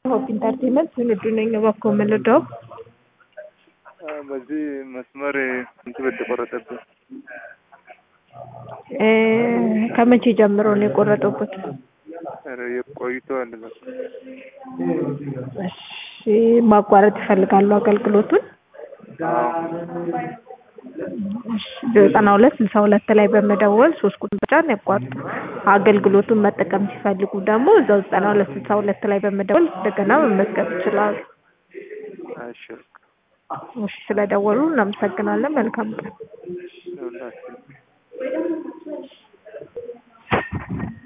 ሆፕ ኢንተርቴንመንት ትውልዱ ነኝ። እባክዎ የምንወደው በዚህ መስመር እንትን በተቆረጠብን ከመቼ ጀምሮ ነው የቆረጠበት? ቆይተዋል። እሺ ማቋረጥ ይፈልጋሉ አገልግሎቱን? ዘጠና ሁለት ስልሳ ሁለት ላይ በመደወል ሶስት ቁጥር ብቻን ያቋርጡ። አገልግሎቱን መጠቀም ሲፈልጉ ደግሞ እዛው ዘጠና ሁለት ስልሳ ሁለት ላይ በመደወል እንደገና መመዝገብ ይችላሉ። እሺ እሺ ስለደወሉ እናመሰግናለን። መልካም ቀን። ሁላችን